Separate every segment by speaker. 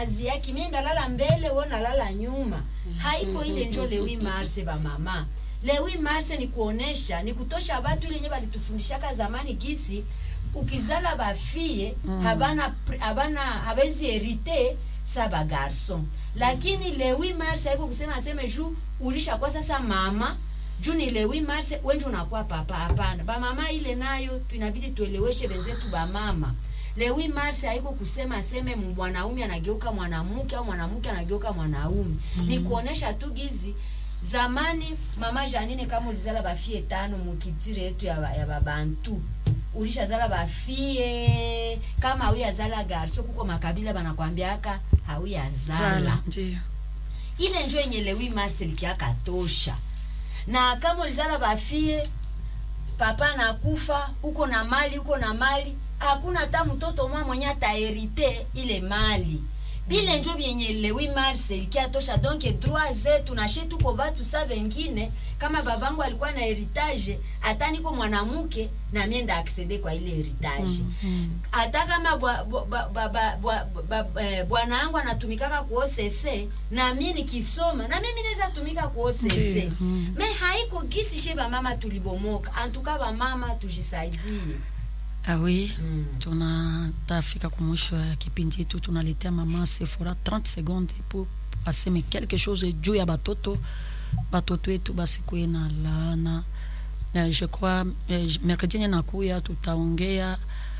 Speaker 1: nazi yake mimi ndalala mbele wewe nalala nyuma haiko ile njo lewi marse ba mama lewi marse ni kuonesha ni kutosha watu ile yenye balitufundishaka zamani kisi ukizala bafie habana pr- habana habezi herite sa ba garson lakini lewi marse haiko kusema aseme juu ulisha kwa sasa mama juu ni lewi marse wenje unakuwa papa hapana bamama ile nayo tu- inabidi tueleweshe wenzetu bamama lewi marse haiko kusema aseme mwanaume anageuka mwanamke au mwanamke anageuka mwanaume ni kuonesha tu gizi zamani mama janine kama ulizala bafie tano mukitire yetu ya, ba- ya babantu ulishazala bafie kama hauyazala garso kuko makabila banakwambiaka hauyazala
Speaker 2: zala ndio
Speaker 1: ile njo yenye lewi marcel kiaka tosha na kama ulizala bafie papa nakufa uko na mali uko na mali hakuna hata mtoto mwa mwenye ataherite ile mali bile njo byenye lewi marcel kiatosha donc droit zetu nashe tuko batu sa vengine kama babangu alikuwa na heritage hata niko mwanamke na mienda aksede kwa ile heritage hata kama bwa- bwa- bwa- bwa- bwa- bwa- bwa- eh, bwana yangu anatumikaka ku OCC na mimi nikisoma na mimi naweza tumika ku OCC
Speaker 2: Ndiyo, mm.
Speaker 1: me haiko gisi she bamama tulibomoka antuka bamama tujisaidie
Speaker 2: Ah oui,
Speaker 1: Mm.
Speaker 2: tunatafika kumwisho ya kipindi yetu, tunaletea mama Sephora 30 secondes pour aseme quelque chose juu ya batoto batoto wetu basikuwe na laana. Na je crois eh, mercredi yenye nakuya tutaongea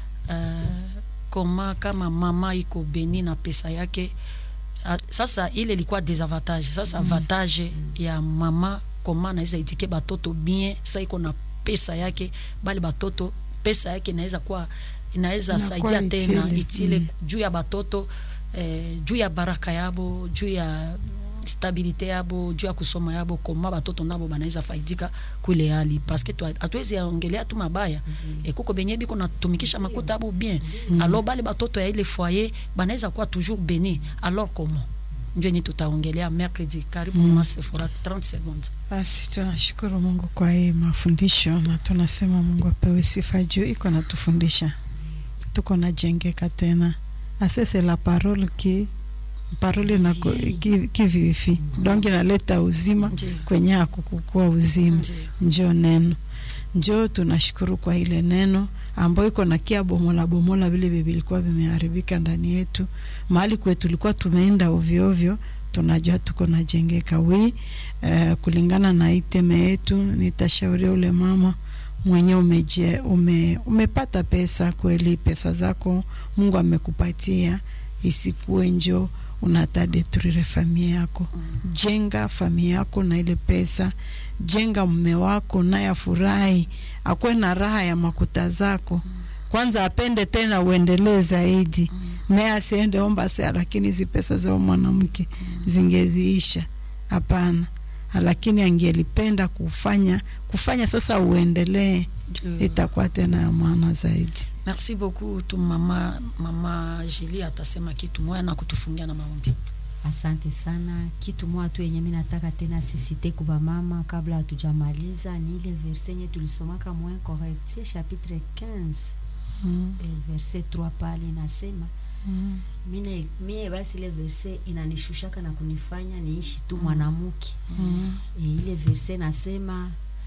Speaker 2: uh, koma kama mama iko beni na pesa yake Ah, sasa ile ilikuwa desavantage sasa avantage ya mama koma naweza itike batoto bien sa iko na pesa yake bali batoto pesa yake inaweza kuwa inaweza
Speaker 3: Inakuwa
Speaker 2: saidia tena
Speaker 3: itile.
Speaker 2: itile
Speaker 3: Mm.
Speaker 2: juu ya batoto eh, juu ya baraka yabo juu ya stabilite yabo juu ya kusoma yabo koma batoto nabo banaweza faidika kule hali paske tu- hatuwezi ongelea tu mabaya e kuko benye biko natumikisha makuta abo bien alors bale batoto ya ile foyer banaweza kuwa toujours beni alors comment ndio yenye tutaongelea mercredi karibu mama Sephora 30 secondes
Speaker 3: Basi tunashukuru Mungu kwa hii mafundisho na tunasema Mungu apewe sifa juu iko natufundisha, tuko najengeka tena. Asese la parole ki parole na ki, ki vivi donc inaleta uzima
Speaker 2: Ndiyo.
Speaker 3: kwenye hakukukua uzima,
Speaker 2: Ndiyo.
Speaker 3: njo neno njo tunashukuru kwa ile neno ambayo iko na kia bomola bomola vile vilikuwa vimeharibika ndani yetu, mahali kwetu tulikuwa tumeenda ovyo ovyo, tunajua tuko najengeka wi uh, kulingana na iteme yetu. Nitashauria ule mama mwenye umeje, ume, umepata pesa kweli, pesa zako Mungu amekupatia, isikuwe njo unatadetruire familia yako. Jenga familia yako na ile pesa, jenga mume wako naye afurahi, akuwe na raha ya makuta zako. Kwanza apende tena uendelee zaidi, naye asiende omba sea, lakini hizi pesa za huyo mwanamke zingeziisha. Hapana, lakini angelipenda kufanya kufanya sasa uendelee,
Speaker 2: Ndio.
Speaker 3: itakuwa tena ya maana zaidi.
Speaker 2: merci beaucoup tu mama mama Julie atasema kitu moya na kutufungia na maombi
Speaker 1: asante sana kitu moja tu yenye mi nataka tena sisite kuba mama kabla hatujamaliza ni ile verse yenye tulisomaka mwen correctie chapitre 15
Speaker 3: Mm.
Speaker 1: eh, verse 3 pale inasema
Speaker 3: Mm.
Speaker 1: mine mie basi ile verse inanishushaka na kunifanya niishi tu mwanamke
Speaker 3: Mm.
Speaker 1: e, ile verse nasema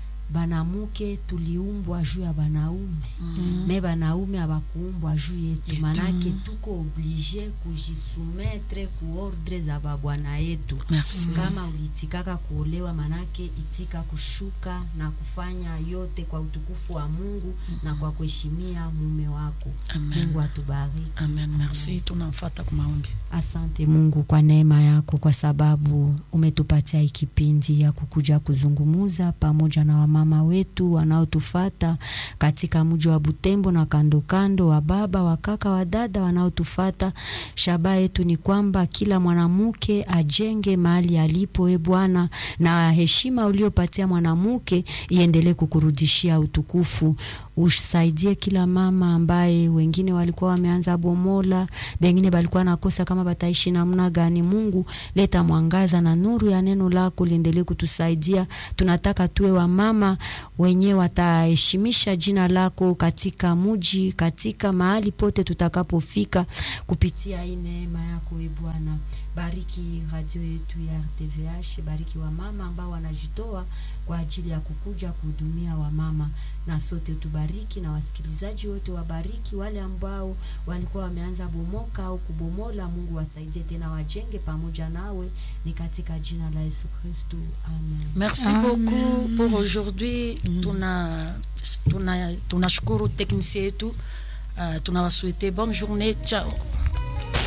Speaker 1: banamuke tuliumbwa juu ya banaume
Speaker 2: Mm.
Speaker 1: me banaume abakuumbwa juu yetu
Speaker 2: Yetu.
Speaker 1: manake tuko oblige kujisumetre ku ordre za babwana yetu
Speaker 2: merci
Speaker 1: kama uliitikaka kuolewa manake itika kushuka na kufanya yote kwa utukufu wa mungu na kwa kuheshimia mume wako
Speaker 2: amen
Speaker 1: mungu atubariki
Speaker 2: amen merci tunamfata kwa maombi
Speaker 1: Asante Mungu kwa neema yako, kwa sababu umetupatia hii kipindi ya kukuja kuzungumuza pamoja na wamama wetu wanaotufata katika mji wa Butembo na kando kando, wa baba, wa kaka, wa dada wanaotufata. Shabaha yetu ni kwamba kila mwanamke ajenge mahali alipo, e Bwana, na heshima uliopatia mwanamke iendelee kukurudishia utukufu usaidie kila mama ambaye wengine walikuwa wameanza bomola, bengine balikuwa nakosa kama bataishi namna gani. Mungu, leta mwangaza na nuru ya neno lako liendelee kutusaidia. Tunataka tuwe wamama wenye wataheshimisha jina lako katika muji, katika mahali pote tutakapofika, kupitia hii neema yako e Bwana. Bariki radio yetu ya RTVH, bariki wamama ambao wanajitoa kwa ajili ya kukuja kuhudumia wamama, na sote tubariki, na wasikilizaji wote wabariki. Wale ambao walikuwa wameanza bomoka au kubomola, Mungu wasaidie tena, wajenge pamoja nawe, ni katika jina la Yesu Kristo, amen.
Speaker 2: Merci
Speaker 3: Amen.
Speaker 2: beaucoup pour aujourd'hui. Tuna tuna tunashukuru technicien yetu. Uh, tunawasouhaiter bonne journée. Ciao.